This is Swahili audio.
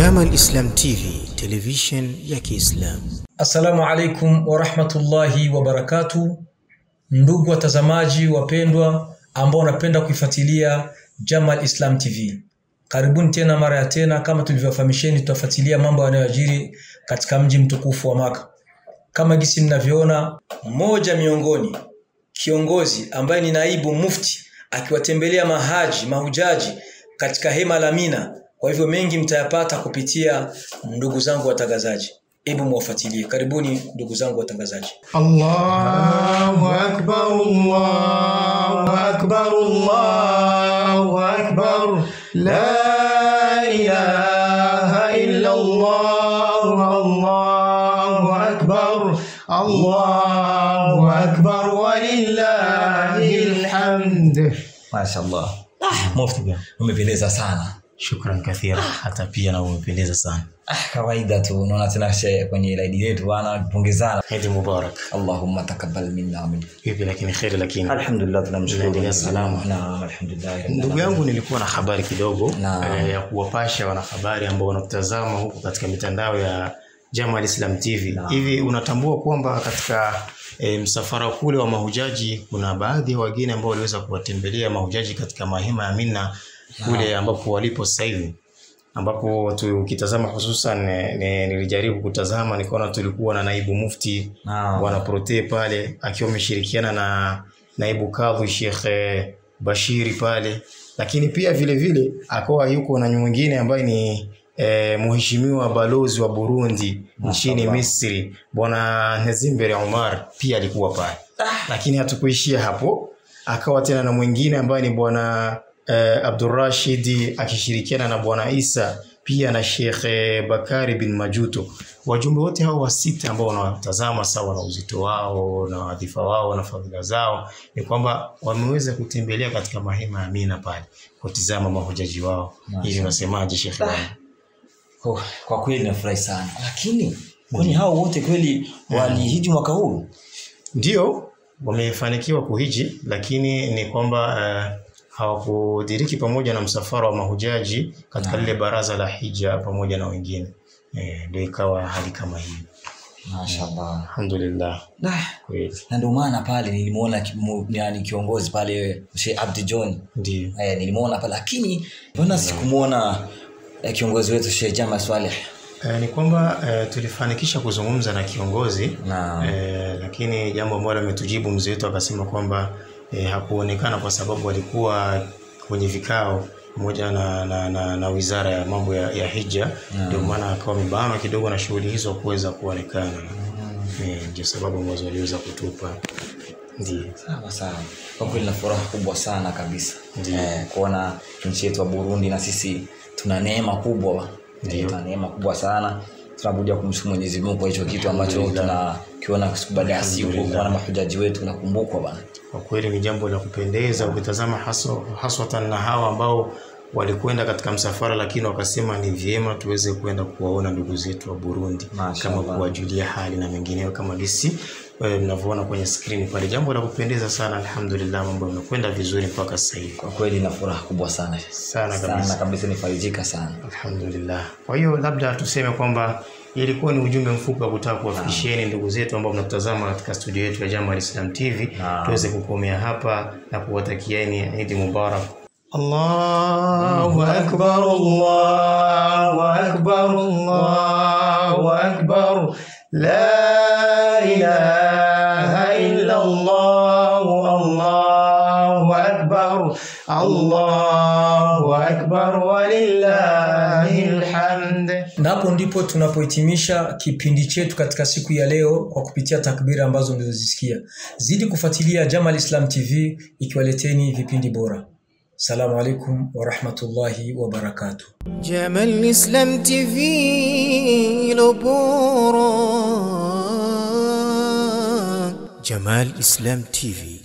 Jamal Islam TV, television ya Kiislamu. Assalamu alaikum warahmatullahi wabarakatu, ndugu watazamaji wapendwa ambao wanapenda kuifuatilia Jamal Islam TV, karibuni tena mara ya tena. Kama tulivyofahamisheni, tutafuatilia mambo yanayojiri katika mji mtukufu wa Maka. Kama gisi mnavyoona, mmoja miongoni kiongozi ambaye ni naibu mufti akiwatembelea mahaji mahujaji katika hema la Mina. Kwa hivyo mengi mtayapata kupitia ndugu zangu watangazaji. Hebu mwafuatilie. Karibuni ndugu zangu watangazaji. Allahu akbar, Allahu akbar, Allahu akbar. La ilaha illa Allah, Allahu akbar, Allahu akbar walillahil hamd. Mashallah. Ah, Mufti bwana, umependeza sana. Shukran kathira, hata pia na umependeza sana. Ah, kawaida tu unaona tena she kwenye laidi yetu bwana kupongezana. Eid Mubarak. Allahumma takabbal minna wa minkum. Vipi lakini kheri lakini. Alhamdulillah tunamshukuru. Unaendelea salama? Naam, alhamdulillah. rabbil Ndugu alamin. yangu, nilikuwa na habari kidogo Naam. eh, ya kuwapasha wanahabari ambao wanatazama huku katika mitandao ya Jamal Islam TV. Naam. Hivi unatambua kwamba katika e, msafara kule wa mahujaji kuna baadhi ya wageni ambao waliweza kuwatembelea mahujaji katika mahema ya Mina kule ambapo walipo sasa hivi ambapo tukitazama hususan eh, ni- nilijaribu kutazama nikaona tulikuwa na naibu mufti Naam. bwana Prote pale akiwa ameshirikiana na naibu kadhi Sheikh eh, Bashiri pale, lakini pia vile vile akawa yuko na mwingine ambaye ni eh, mheshimiwa balozi wa Burundi nchini Mashallah. Misri bwana Nezimbere Omar pia alikuwa pale, lakini hatukuishia hapo, akawa tena na mwingine ambaye ni bwana eh, Abdurrashid akishirikiana na bwana Isa pia na Sheikh eh, Bakari bin Majuto. Wajumbe wote hao wa sita ambao wanawatazama sawa na uzito wao na wadhifa wao na fadhila zao, ni kwamba wameweza kutembelea katika mahema ya Mina pale kutizama mahujaji wao. Ili unasemaje Sheikh bwana? Oh, kwa kweli nafurahi sana. Lakini kwani hao wote kweli walihiji mwaka huu? Ndio wamefanikiwa kuhiji, lakini ni kwamba eh, hawakudiriki pamoja na msafara wa mahujaji katika lile baraza la hija pamoja na wengine. Eh, ndio ikawa hali kama hii. Mashallah. Alhamdulillah. Nah, Kweli. na ndio maana pale nilimuona ki- mu- yani kiongozi pale Sheikh Abdi John Ndio. eh, nilimuona pale lakini mbona sikumuona eh, kiongozi wetu Sheikh Jama Swaleh Eh, ni kwamba eh, tulifanikisha kuzungumza na kiongozi Naam. eh, lakini jambo ambalo ametujibu mzee wetu akasema kwamba eh, hakuonekana kwa sababu alikuwa kwenye vikao pamoja na, na, na, na wizara ya mambo ya, ya hija ndio maana akawa amebanwa kidogo na shughuli hizo kuweza kuonekana Eh, ndio sababu ambazo waliweza kutupa ndio sawa sawa kwa kweli na furaha kubwa sana kabisa Ndiyo. eh, kuona nchi yetu ya Burundi na sisi tuna neema kubwa Ndiyo. eh, tuna neema kubwa sana tunabudia kumshukuru Mwenyezi Mungu kwa hicho kitu ambacho Alhamdulillah. tunakiona siku baada ya siku Alhamdulillah. kuona mahujaji wetu nakumbukwa bana kwa kweli ni jambo la kupendeza ukitazama haswa haswatan na hawa ambao walikwenda katika msafara lakini wakasema ni vyema tuweze kwenda kuwaona ndugu zetu wa Burundi Mashallah. kama kuwajulia hali na mengineyo kama gisi eh, mnavyoona kwenye skrini pale jambo la kupendeza sana alhamdulillah mambo yamekwenda vizuri mpaka sasa hivi kwa kweli na furaha kubwa sana Sana sana kabisa. kabisa nifarijika sana alhamdulillah kwa hiyo labda tuseme kwamba ilikuwa ni ujumbe mfupi wa kutaka kuwafikishieni ndugu zetu ambao mnatutazama katika studio yetu ya Jamal Islam TV Naam. tuweze kukomea hapa na kuwatakieni Eid Mubarak Allahu akbar Allahu akbar Allahu akbar la ilaha illa Allah Allahu akbar Allahu akbar walillahil hamd Na hapo ndipo tunapohitimisha kipindi chetu katika siku ya leo kwa kupitia takbira ambazo mlizozisikia. Zidi kufuatilia Jamal Islam TV ikiwaleteni vipindi bora. Salamu alaikum warahmatullahi wabarakatuh. Jamal Islam TV lo bora. Jamal Islam TV